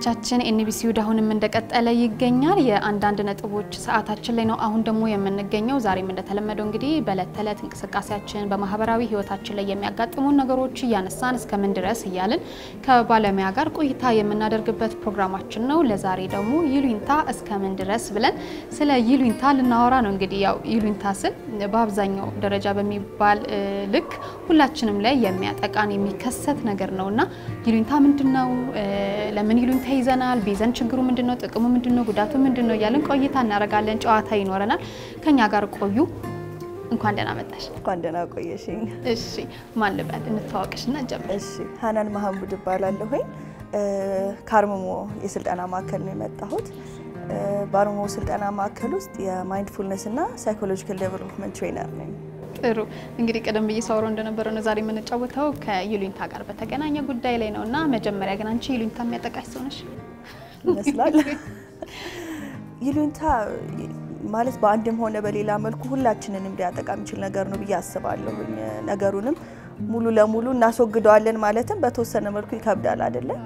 ተመልካቾቻችን ኤንቢሲ ወደ አሁንም እንደቀጠለ ይገኛል። የአንዳንድ ነጥቦች ሰዓታችን ላይ ነው አሁን ደግሞ የምንገኘው። ዛሬም እንደተለመደው እንግዲህ በእለት ተዕለት እንቅስቃሴያችን በማህበራዊ ህይወታችን ላይ የሚያጋጥሙን ነገሮች እያነሳን እስከምን ድረስ እያልን ከባለሙያ ጋር ቆይታ የምናደርግበት ፕሮግራማችን ነው። ለዛሬ ደግሞ ይሉኝታ እስከምን ድረስ ብለን ስለ ይሉኝታ ልናወራ ነው። እንግዲህ ያው ይሉኝታ ስል በአብዛኛው ደረጃ በሚባል ልክ ሁላችንም ላይ የሚያጠቃን የሚከሰት ነገር ነው እና ይሉኝታ ምንድን ነው? ለምን ይሉኝታ ይዘናል? ቢዘን ችግሩ ምንድን ነው? ጥቅሙ ምንድን ነው? ጉዳቱ ምንድን ነው? እያለን ቆይታ እናደርጋለን። ጨዋታ ይኖረናል። ከኛ ጋር ቆዩ። እንኳን ደህና መጣሽ። እንኳን ደህና ቆየሽኝ። እሺ ማን ልበል? እንተዋወቅሽና እንጀምር። እሺ ሀናን መሀሙድ እባላለሁኝ። ከአርምሞ የስልጠና ማዕከል ነው የመጣሁት። በአርምሞ ስልጠና ማዕከል ውስጥ የማይንድፉልነስ እና ሳይኮሎጂካል ዴቨሎፕመንት ትሬነር ነኝ። ጥሩ እንግዲህ ቀደም ብዬ ሳወራው እንደነበረ ነው ዛሬ የምንጫወተው ከይሉኝታ ጋር በተገናኘ ጉዳይ ላይ ነው እና መጀመሪያ ግን አንቺ ይሉኝታ የሚያጠቃሽ ሰው ነሽ ይመስላል። ይሉኝታ ማለት በአንድም ሆነ በሌላ መልኩ ሁላችንንም ሊያጠቃ የሚችል ነገር ነው ብዬ አስባለሁኝ። ነገሩንም ሙሉ ለሙሉ እናስወግደዋለን ማለትም በተወሰነ መልኩ ይከብዳል አይደለም።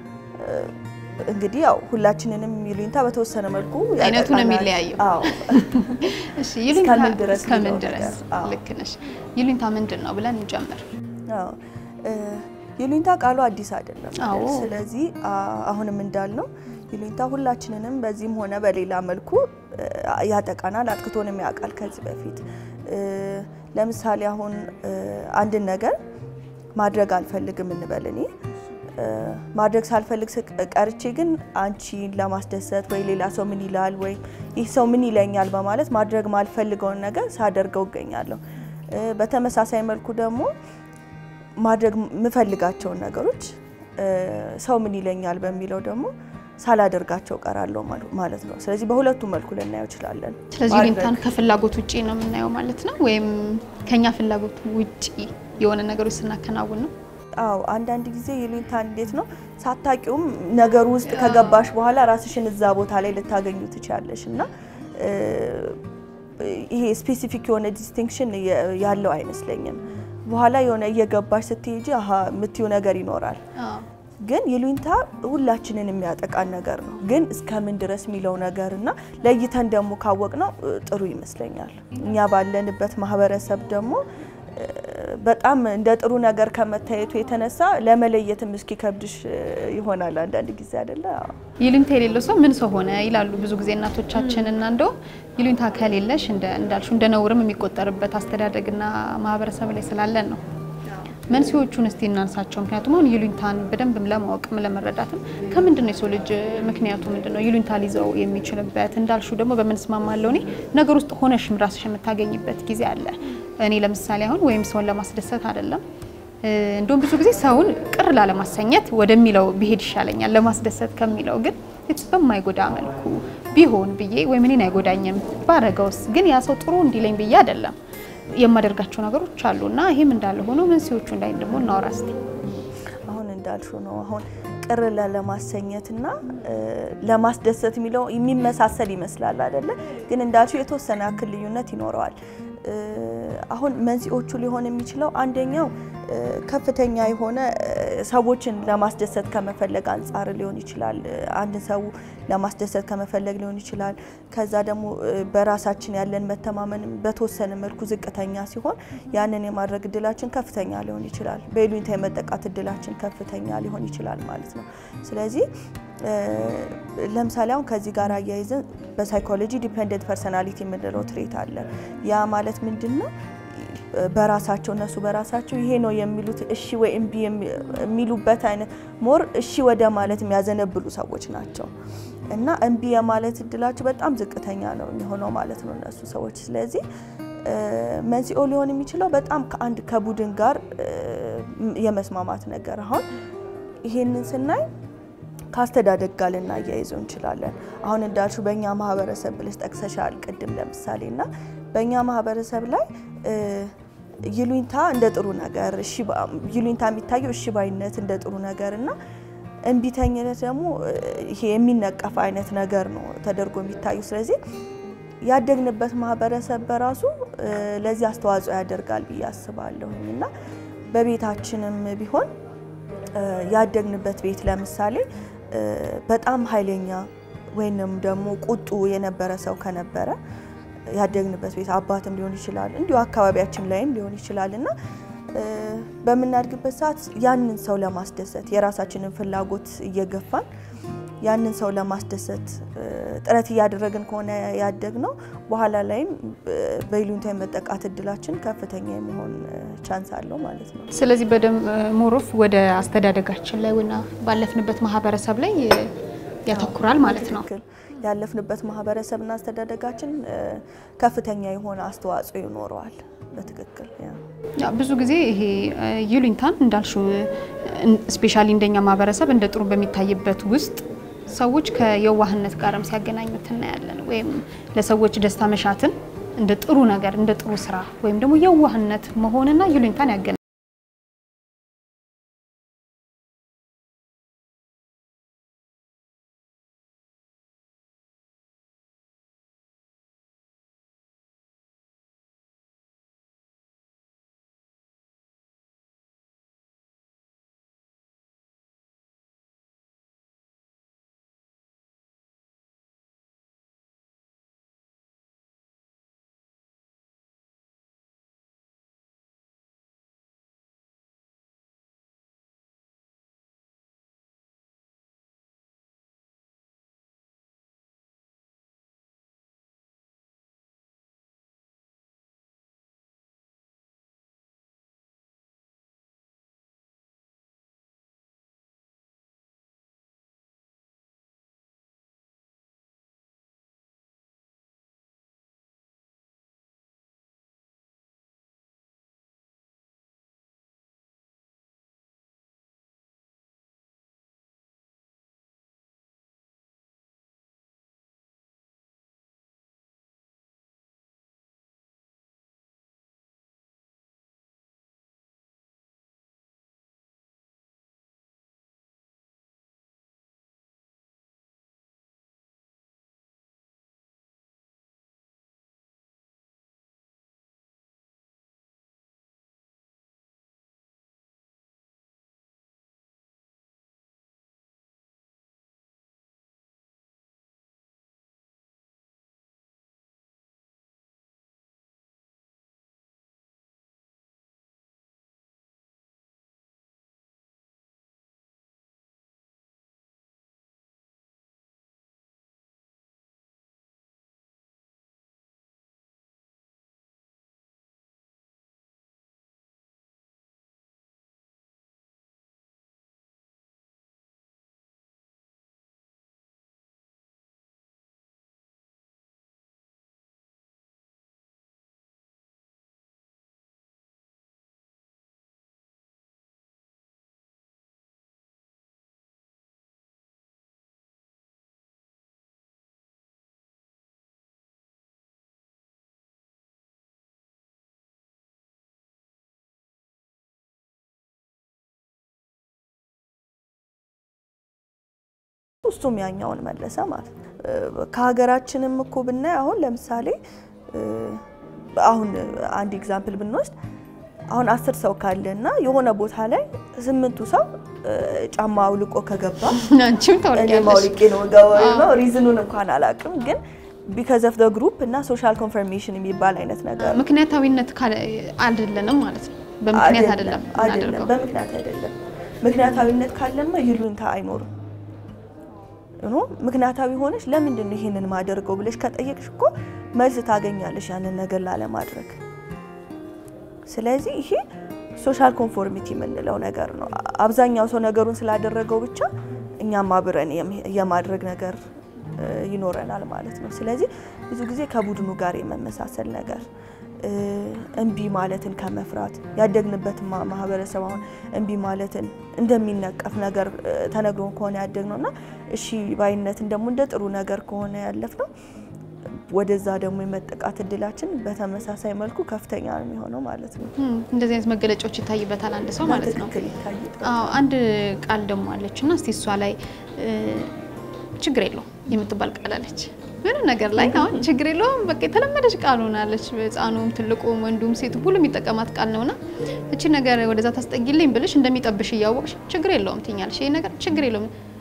እንግዲህ ያው ሁላችንንም ይሉኝታ በተወሰነ መልኩ አይነቱ ነው ያጠቃናል። የሚለያየው። አዎ እሺ ይሉኝታ እስከምን ድረስ እስከምን የሚለው ድረስ ነገር። አዎ። ልክ ነሽ። ይሉኝታ ምንድን ነው ብለን እንጀምር። አዎ እ ይሉኝታ ቃሉ አዲስ አይደለም። አዎ። ስለዚህ አ- አሁንም እንዳልነው ይሉኝታ ሁላችንንም በዚህም ሆነ በሌላ መልኩ እ ያጠቃናል፣ አጥቅቶንም ያውቃል ከዚህ በፊት እ ለምሳሌ አሁን እ አንድን ነገር ማድረግ አልፈልግም እንበል እኔ እ ማድረግ ሳልፈልግ ስቅ- ቀርቼ ግን አንቺን ለማስደሰት ወይ ሌላ ሰው ምን ይላል ወይ ይህ ሰው ምን ይለኛል በማለት ማድረግ ማልፈልገውን ነገር ሳደርገው እገኛለሁ። እ በተመሳሳይ መልኩ ደግሞ ማድረግ የምፈልጋቸውን ነገሮች እ ሰው ምን ይለኛል በሚለው ደግሞ ሳላደርጋቸው ቀራለሁ ማሉ- ማለት ነው። ስለዚህ በሁለቱም መልኩ ልናየው እንችላለን። ስለዚህ ማድረግ- ይሉኝታን ከፍላጎት ውጪ ነው የምናየው ማለት ነው፣ ወይም ከኛ ፍላጎት ውጪ የሆነ ነገሮች ስናከናውን ነው። አዎ አንዳንድ ጊዜ ይሉኝታ እንዴት ነው ሳታቂውም ነገሩ ውስጥ ከገባሽ በኋላ ራስሽን እዛ ቦታ ላይ ልታገኙ ትችላለሽ እና እ ይሄ ስፔሲፊክ የሆነ ዲስቲንክሽን ያለው አይመስለኝም። በኋላ የሆነ እየገባሽ ስትሄጂ አሀ የምትዩ ነገር ይኖራል። ግን ይሉኝታ ሁላችንን የሚያጠቃን ነገር ነው። ግን እስከምን ድረስ የሚለው ነገር እና ለይተን ደግሞ ካወቅ ነው ጥሩ ይመስለኛል። እኛ ባለንበት ማህበረሰብ ደግሞ እ በጣም እንደ ጥሩ ነገር ከመታየቱ የተነሳ ለመለየትም እስኪከብድሽ እ ይሆናል አንዳንድ ጊዜ አይደለ? አዎ። ይሉኝታ የሌለው ሰው ምን ሰው ሆነ ይላሉ ብዙ ጊዜ እናቶቻችን። እና እንደው ይሉኝታ ከሌለሽ እንደ እንዳልሽው እንደ ነውርም የሚቆጠርበት አስተዳደግና ማህበረሰብ ላይ ስላለን ነው። መንስኤዎቹን እስቲ እናንሳቸው። ምክንያቱም አሁን ይሉኝታን በደንብ ለማወቅም ለመረዳትም ከምንድን ነው የሰው ልጅ ምክንያቱ ምንድን ነው ይሉኝታ ሊይዘው የሚችልበት? እንዳልሽው ደግሞ በምንስማማለው እኔ ነገር ውስጥ ሆነሽም ራስሽ የምታገኝበት ጊዜ አለ። እኔ ለምሳሌ አሁን ወይም ሰውን ለማስደሰት አይደለም እንደውም ብዙ ጊዜ ሰውን ቅር ላለማሰኘት ወደሚለው ብሄድ ይሻለኛል ለማስደሰት ከሚለው ግን it's በማይጎዳ መልኩ ቢሆን ብዬ ወይም እኔን አይጎዳኝም ባረገውስ ግን ያ ሰው ጥሩ እንዲለኝ ብዬ አይደለም የማደርጋቸው ነገሮች አሉ እና ይህም እንዳለ ሆኖ መንስኤዎቹ እንዳይ ደግሞ እናውራ እስቲ። አሁን እንዳልሹ ነው። አሁን ቅር ለማሰኘትና እ ለማስደሰት የሚለው የሚመሳሰል ይመስላል አይደለ? ግን እንዳልሹ የተወሰነ ያክል ልዩነት ይኖረዋል። እ አሁን መንስኤዎቹ ሊሆን የሚችለው አንደኛው እ ከፍተኛ የሆነ እ ሰዎችን ለማስደሰት ከመፈለግ አንጻር ሊሆን ይችላል። እ አንድን ሰው ለማስደሰት ከመፈለግ ሊሆን ይችላል። ከዛ ደግሞ እ በራሳችን ያለን መተማመን በተወሰነ መልኩ ዝቅተኛ ሲሆን ያንን የማድረግ እድላችን ከፍተኛ ሊሆን ይችላል። በይሉኝታ የመጠቃት እድላችን ከፍተኛ ሊሆን ይችላል ማለት ነው። ስለዚህ እ ለምሳሌ አሁን ከዚህ ጋር አያይዘን በሳይኮሎጂ ዲፔንደንት ፐርሰናሊቲ የምንለው ትሬት አለ። ያ ማለት ምንድን ነው? በራሳቸው እነሱ በራሳቸው ይሄ ነው የሚሉት እሺ ወይ እምቢ የሚሉበት አይነት ሞር እሺ ወደ ማለት የሚያዘነብሉ ሰዎች ናቸው እና እምቢ የማለት እድላቸው በጣም ዝቅተኛ ነው የሚሆነው ማለት ነው እነሱ ሰዎች። ስለዚህ እ መንስኤው ሊሆን የሚችለው በጣም ከአንድ ከቡድን ጋር እ የመስማማት ነገር አሁን ይሄንን ስናይ ከአስተዳደግ ጋር ልናያይዘው እንችላለን። አሁን እንዳልሽው በእኛ ማህበረሰብ ብለሽ ጠቅሰሻል ቅድም ለምሳሌ እና በእኛ ማህበረሰብ ላይ እ ይሉኝታ እንደ ጥሩ ነገር እሺ ባ- ይሉኝታ የሚታየው እሺ ባይነት እንደ ጥሩ ነገር እና እምቢተኝነት ደግሞ እ ይሄ የሚነቀፍ አይነት ነገር ነው ተደርጎ የሚታየው። ስለዚህ ያደግንበት ማህበረሰብ በራሱ እ ለዚህ አስተዋጽኦ ያደርጋል ብዬ አስባለሁኝ እና በቤታችንም ቢሆን እ ያደግንበት ቤት ለምሳሌ በጣም ኃይለኛ ወይንም ደግሞ ቁጡ የነበረ ሰው ከነበረ ያደግንበት ቤት አባትም ሊሆን ይችላል፣ እንዲሁ አካባቢያችን ላይም ሊሆን ይችላል እና በምናድግበት ሰዓት ያንን ሰው ለማስደሰት የራሳችንን ፍላጎት እየገፋን ያንን ሰው ለማስደሰት ጥረት እያደረግን ከሆነ ያደግነው በኋላ ላይም በይሉኝታ የመጠቃት እድላችን ከፍተኛ የመሆን ቻንስ አለው ማለት ነው። ስለዚህ በደንብ ሞሮፍ ወደ አስተዳደጋችን ላይ ወይና ባለፍንበት ማህበረሰብ ላይ ያተኩራል ማለት ነው። ትክክል። ያለፍንበት ማህበረሰብና አስተዳደጋችን ከፍተኛ የሆነ አስተዋጽኦ ይኖረዋል። በትክክል ያ ብዙ ጊዜ ይሄ ይሉኝታን እንዳልሽው ስፔሻሊ እንደኛ ማህበረሰብ እንደ ጥሩ በሚታይበት ውስጥ ሰዎች ከየዋህነት ጋርም ሲያገናኙት እናያለን። ወይም ለሰዎች ደስታ መሻትን እንደ ጥሩ ነገር እንደ ጥሩ ስራ ወይም ደግሞ የዋህነት መሆንና ይሉኝታን ያገናኛል። እሱም ያኛውን መለሰ ማለት ነው። ከሀገራችንም እኮ ብናይ አሁን ለምሳሌ አሁን አንድ ኤግዛምፕል ብንወስድ አሁን አስር ሰው ካለ እና የሆነ ቦታ ላይ ስምንቱ ሰው ጫማ አውልቆ ከገባ አንቺም እኔ ታወልቂያለሽ። ማውልቄ ነው ገባው ነው ሪዝኑን እንኳን አላውቅም፣ ግን ቢካዝ ኦፍ ዘ ግሩፕ እና ሶሻል ኮንፈርሜሽን የሚባል አይነት ነገር ምክንያታዊነት ካለ- አይደለንም ማለት ነው። በምክንያት አይደለም አይደለም፣ የምናደርገው። በምክንያት አይደለም። ምክንያታዊነት ካለማ ይሉኝታ አይኖርም። ኖ ምክንያታዊ ሆነሽ ለምንድን ነው ይሄንን ማደርገው ብለሽ ከጠየቅሽ እኮ መልስ ታገኛለሽ ያንን ነገር ላለማድረግ። ስለዚህ ይሄ ሶሻል ኮንፎርሚቲ የምንለው ነገር ነው። አብዛኛው ሰው ነገሩን ስላደረገው ብቻ እኛም አብረን የም- የማድረግ ነገር እ, ይኖረናል ማለት ነው። ስለዚህ ብዙ ጊዜ ከቡድኑ ጋር የመመሳሰል ነገር እ፣ እምቢ ማለትን ከመፍራት ያደግንበት ማ- ማህበረሰብ አሁን እምቢ ማለትን እንደሚነቀፍ ነገር እ፣ ተነግሮን ከሆነ ያደግነው እና እሺ ባይነትን ደግሞ እንደ ጥሩ ነገር ከሆነ ያለፍነው ወደዛ ደግሞ የመጠቃት እድላችን በተመሳሳይ መልኩ ከፍተኛ ነው የሚሆነው ማለት ነው። እም፣ እንደዚህ አይነት መገለጫዎች ይታይበታል አንድ ሰው ማለት ነው። በትክክል ይታይበታል። አዎ አንድ ቃል ደግሞ አለች እና እስቲ እሷ ላይ እ፣ ችግር የለውም የምትባል ቃል አለች። ምንም ነገር ላይ አሁን ችግር የለውም በቃ የተለመደች ቃል ሆናለች። ህፃኑም ትልቁም ወንዱም ሴቱ ሁሉ የሚጠቀማት ቃል ነውና እቺ ነገር ወደዛ ታስጠጊልኝ ብልሽ እንደሚጠብሽ እያወቅሽ ችግር የለውም ትኛለሽ። ይሄ ነገር ችግር የለውም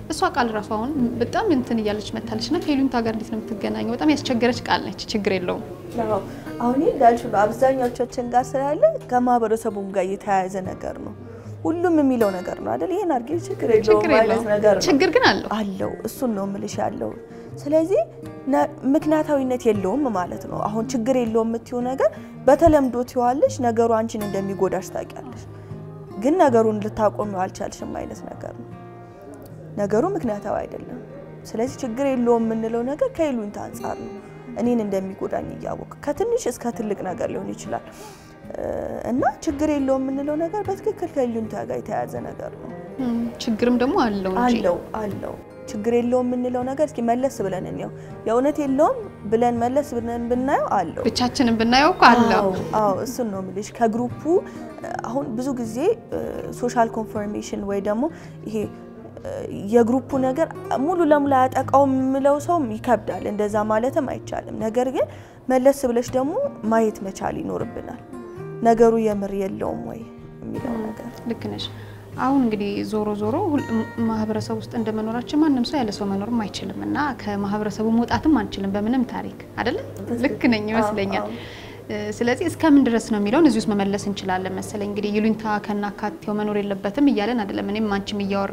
እሷ ቃል ራሱ አሁን በጣም እንትን እያለች መታለች እና ከይሉኝታ ጋር እንዴት ነው የምትገናኘው? በጣም ያስቸገረች ቃል ነች። ችግር የለውም አዎ፣ አሁን ይህ እንዳልሽ ነው አብዛኛዎቻችን ጋር ስላለ ከማህበረሰቡም ጋር የተያያዘ ነገር ነው። ሁሉም የሚለው ነገር ነው አይደል? ይሄን አድርጌ ችግር የለውም ችግር አይነት የለውም። ነገር ነው ችግር ግን አለው። አለው እሱን ነው ምልሽ ያለው። ስለዚህ ነ- ምክንያታዊነት የለውም ማለት ነው። አሁን ችግር የለውም የምትይው ነገር በተለምዶ ትይዋለሽ፣ ነገሩ አንቺን እንደሚጎዳሽ ታውቂያለሽ፣ ግን ነገሩን ልታቆሚው አልቻልሽም አይነት ነገር ነው። ነገሩ ምክንያታዊ አይደለም። ስለዚህ ችግር የለውም የምንለው ነገር ከይሉኝታ አንጻር ነው። እኔን እንደሚጎዳኝ እያወቅ ከትንሽ እስከ ትልቅ ነገር ሊሆን ይችላል እ፣ እና ችግር የለውም የምንለው ነገር በትክክል ከይሉኝታ ጋር የተያያዘ ነገር ነው። እም፣ ችግርም ደግሞ አለው እንጂ አለው አለው ችግር የለውም የምንለው ነገር እስኪ መለስ ብለን እንየው። የእውነት የለውም ብለን መለስ ብለን ብናየው አለው። ብቻችንን ብናየው እኮ አለው። አዎ አዎ፣ እሱን ነው የምልሽ። ከግሩፑ አሁን ብዙ ጊዜ ሶሻል ኮንፎርሜሽን ወይ ደግሞ ይሄ እ፣ የግሩፑ ነገር ሙሉ ለሙሉ አያጠቃውም የምለው ሰውም ይከብዳል። እንደዛ ማለትም አይቻልም። ነገር ግን መለስ ብለሽ ደግሞ ማየት መቻል ይኖርብናል። ነገሩ የምር የለውም ወይ የሚለው ነገር ልክ ነሽ። አሁን እንግዲህ ዞሮ ዞሮ ሁል- ም- ማህበረሰብ ውስጥ እንደመኖራችን ማንም ሰው ያለ ሰው መኖርም አይችልም እና ከማህበረሰቡ መውጣትም አንችልም በምንም ታሪክ አይደለ? ልክ ነኝ ይመስለኛል። አዎ። እ፣ ስለዚህ እስከምን ድረስ ነው የሚለውን እዚህ ውስጥ መመለስ እንችላለን መሰለኝ። እንግዲህ ይሉኝታ ከናካቴው መኖር የለበትም እያለን አይደለም እኔም አንቺም እያወራ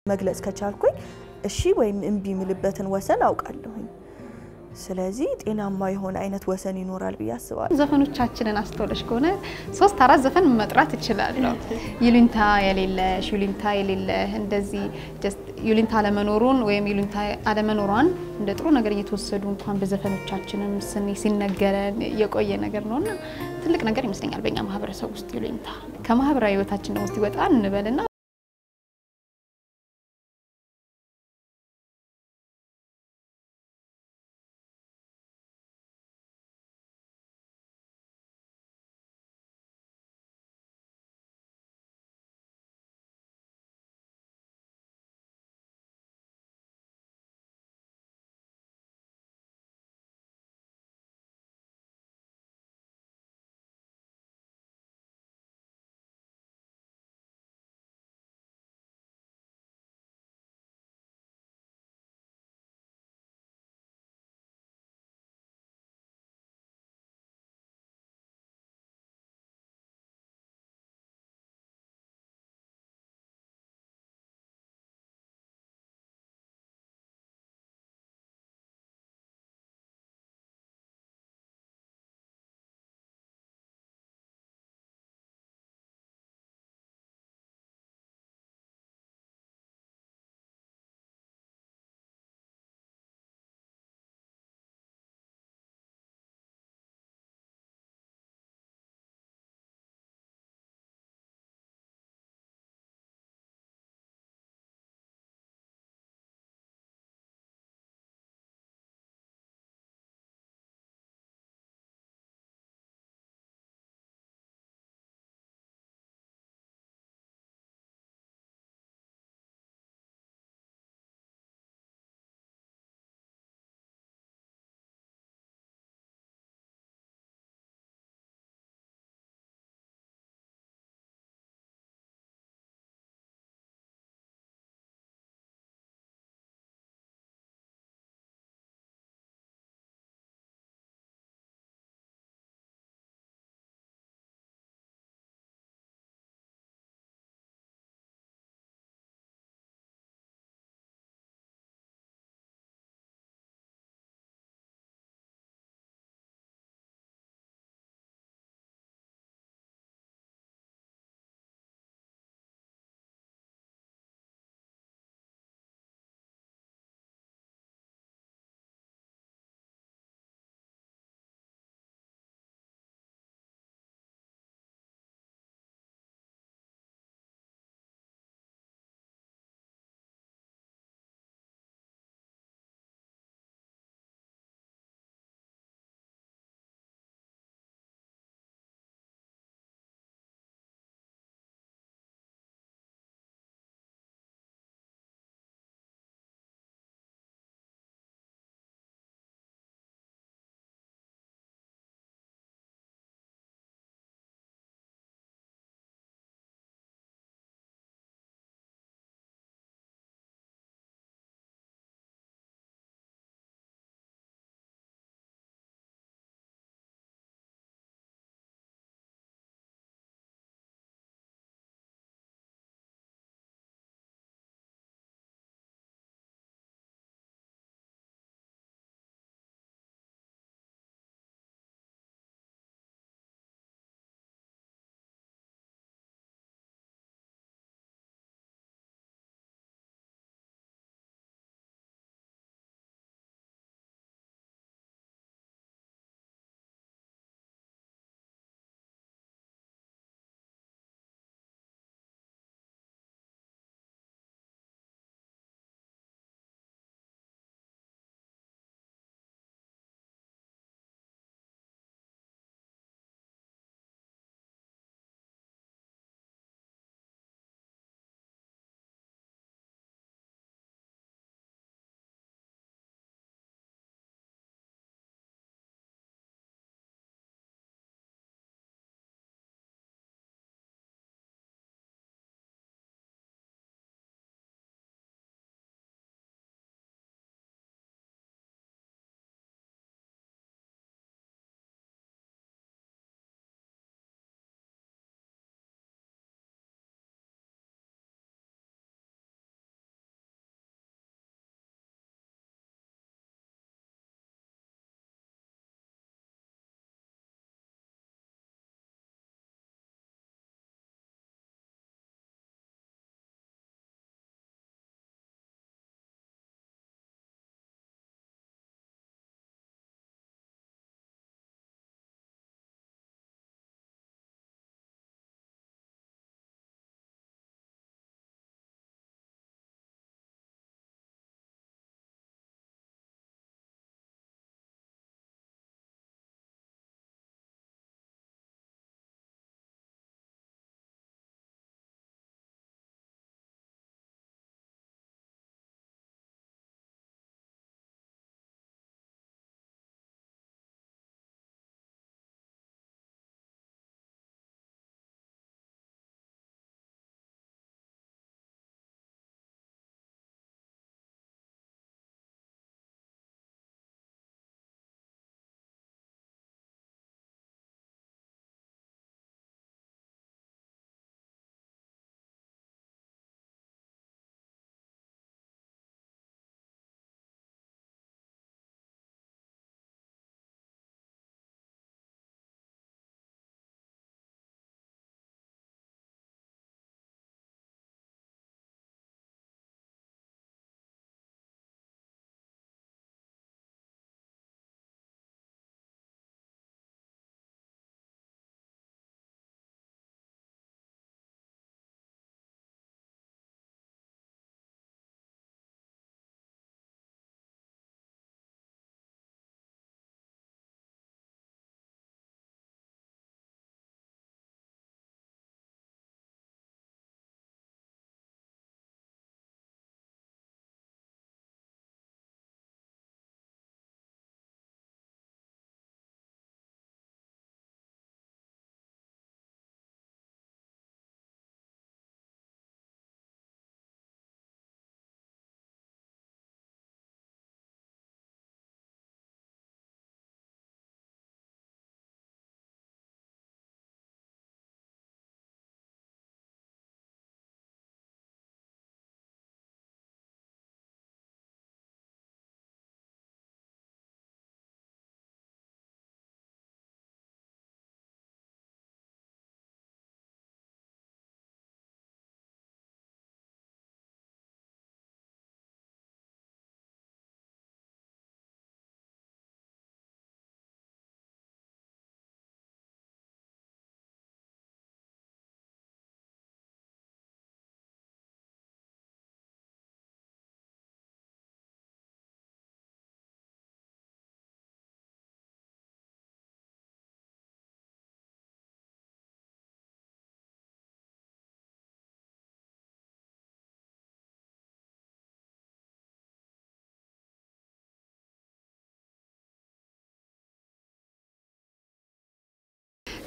መግለጽ ከቻልኩኝ እሺ ወይም እምቢ የምልበትን ወሰን አውቃለሁኝ። ስለዚህ ጤናማ የሆነ አይነት ወሰን ይኖራል ብዬ አስባለሁ። ዘፈኖቻችንን አስተውለሽ ከሆነ ሶስት አራት ዘፈን መጥራት እችላለሁ። ይሉኝታ የሌለሽ ይሉኝታ የሌለህ እንደዚህ ጀስት ይሉኝታ አለመኖሩን ወይም ይሉኝታ አለመኖሯን እንደ ጥሩ ነገር እየተወሰዱ እንኳን በዘፈኖቻችንም ስኒ ሲነገረን የቆየ ነገር ነውና ትልቅ ነገር ይመስለኛል በእኛ ማህበረሰብ ውስጥ ይሉኝታ ከማህበራዊ ህይወታችን ደግሞ ሲወጣ እንበልና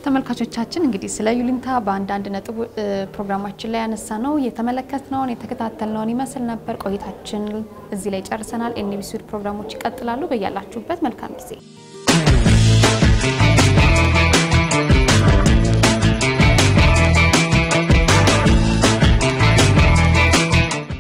ተመልካቾቻችን እንግዲህ ስለ ይሉኝታ በአንዳንድ ነጥብ ፕሮግራማችን ላይ ያነሳ ነው የተመለከትነውን የተከታተልነውን ይመስል ነበር። ቆይታችን እዚህ ላይ ጨርሰናል። ኤንቢሲ ፕሮግራሞች ይቀጥላሉ። በያላችሁበት መልካም ጊዜ